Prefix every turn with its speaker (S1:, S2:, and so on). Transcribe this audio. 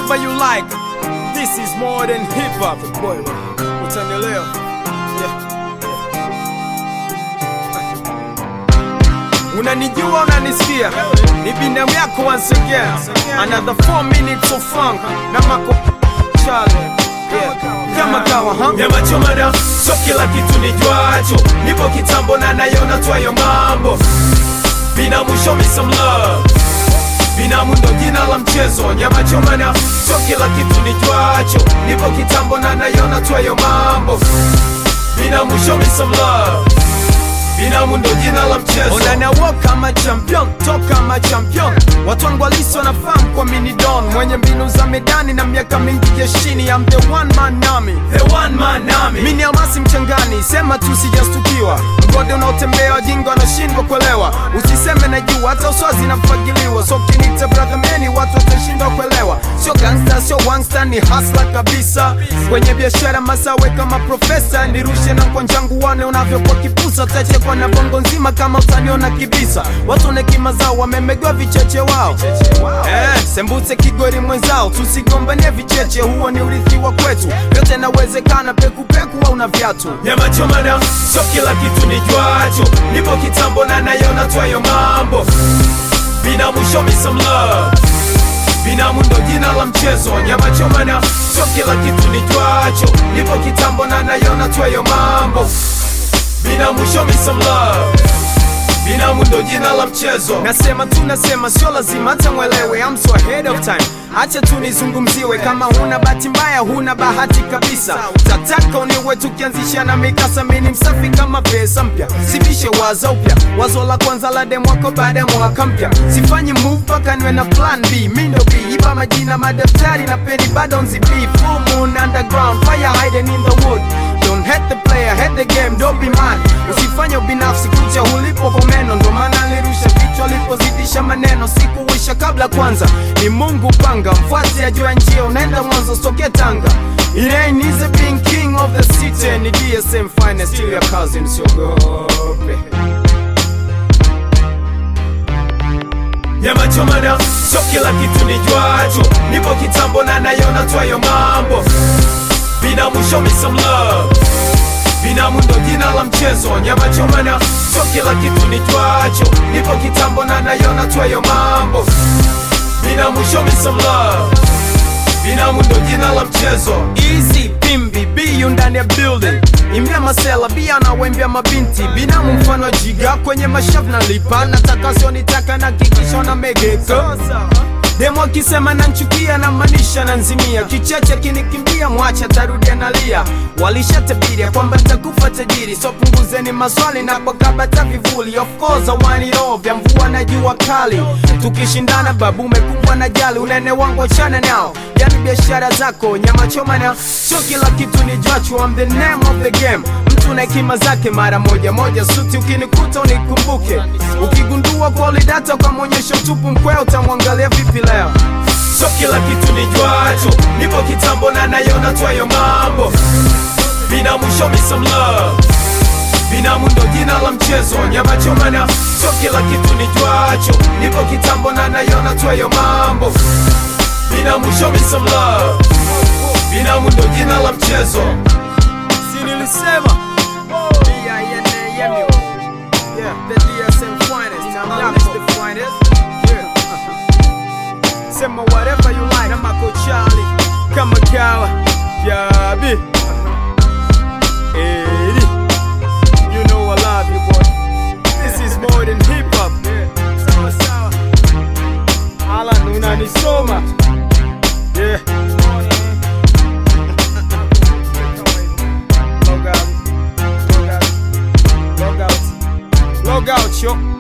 S1: whatever you like. This is more than hip hop. Boy, utanielewa. Yeah. Unanijua, unanisikia, ni binamu yako once again. Another 4 minutes of funk na mako Charlie. Yeah. Kama kawa, huh?
S2: Nyama choma na so kila kitu nijuacho, nipo kitambo na nayona twayo mambo. Binamu show me some love, binamu ndo jina la mchezo. Nyama choma na so kila kitu nijuacho, nipo kitambo na nayona twayo mambo. Binamu show me some love, binamu ndo jina la mchezo.
S1: Onana walk kama champion, talk kama champion. Watu wangu halisi wanafahamu kwa mini don, mwenye mbinu za medani na miaka mingi jeshini. I'm the one man army.
S2: The one man army.
S1: Mini almasi mchangani, sema tu sijastukiwa. Mgode unaotembea wajinga wanashindwa kuelewa. Usiseme na juu, hata uswazi nafagiliwa. So kinita brother meni, watu watashindwa kuelewa. Sio gangsta, sio wangsta, ni hasla kabisa. Kwenye biashara masawe kama profesa, nirushe na kwa njangu wane unavyokuwa kipusa. Tachekwa na bongo nzima kama utaniona kibisa. Watu na hekima zao wamemegwa vicheche wao. Eh, sembuse kigori mwenzao, tusigombanie vicheche, huo ni urithi wa kwetu. Yote nawezekana, pekupeku au na viatu.
S2: Nyama choma na so kila kitu nijuacho, nipo kitambo na nayona twayo mambo. Binamu show me some love, binamu ndo jina la mchezo. Nyama choma na so kila kitu nijuacho, nipo kitambo na nayona twayo mambo. Binamu show me some love, binamu ndo jina la mchezo.
S1: Nasema tu nasema, sio lazima hata mwelewe, I'm so ahead of time. Acha tu nizungumziwe, kama huna bahati mbaya, huna bahati kabisa. Tataka uniwe tukianzisha na mikasa, mini msafi kama pesa mpya, sivishe wazo upya, wazo la kwanza la demo wako baada ya mwaka mpya. Sifanyi move mpaka niwe na plan B, mi ndo B, iba majina madaftari na peni bado nzibii. Full moon underground, fire hiding in the wood. Don't hate the player, hate the game, don't be mad. Usifanye ubinafsi kucha ulipo kwa meno, ndo maana nilirusha vichwa alipozidisha maneno. Sikuwisha kabla kwanza, ni Mungu panga, mfuate ajua njia, unaenda mwanzo soke Tanga. It ain't easy being king of the city, ni DSM finest, still your cousin, siogope.
S2: Nyama choma na so kila kitu nijuacho, nipo kitambo na nayona twayo mambo. Binamu show me some love, binamu ndo jina la mchezo. Nyama choma na so kila kitu nijuacho, nipo kitambo na nayona twayo mambo. Binamu show me some love, binamu ndo jina la mchezo.
S1: Easy pimbi biyu ndani ya building imya masela bia na wembia mabinti binamu mfano wa jiga kwenye mashavu na lipa nataka sionitaka na kikisho na megeka demo akisema nanchukia na manisha na nzimia kicheche kinikimbia mwacha tarudia nalia walishatabiria kwamba nitakufa tajiri so punguzeni maswali na kwakabata vivuli of course I want it all vya mvua na jua kali tukishindana babu umekumbwa na jali unene wangu achana nao yani biashara zako nyama choma na sio kila kitu ni jwachu I'm the name of the game mtu na hekima zake mara moja moja suti ukinikuta unikumbuke ukigundua quality data ukamwonyesha utupu mkwea utamwangalia vipi leo
S2: So kila kitu nijuacho, nipo kitambo na nayona twayo mambo. Binamu show me some love, binamu ndo jina la mchezo. Nyama choma na so kila kitu nijuacho, nipo kitambo na nayona twayo mambo. Binamu show me some love, binamu ndo jina la mchezo.
S1: si nilisema D-I-N-A-M-U. Yeah, the DSM finest. I'm not the finest. Yeah. Sema whatever you like. I'm Uncle Charlie. Kama kawa. Yabi. Eddie. You know I love you, boy. This is more than hip hop. Sawa sawa. Alan, unanisoma. Yeah. Log out. Log out. Log out. Log out, yo.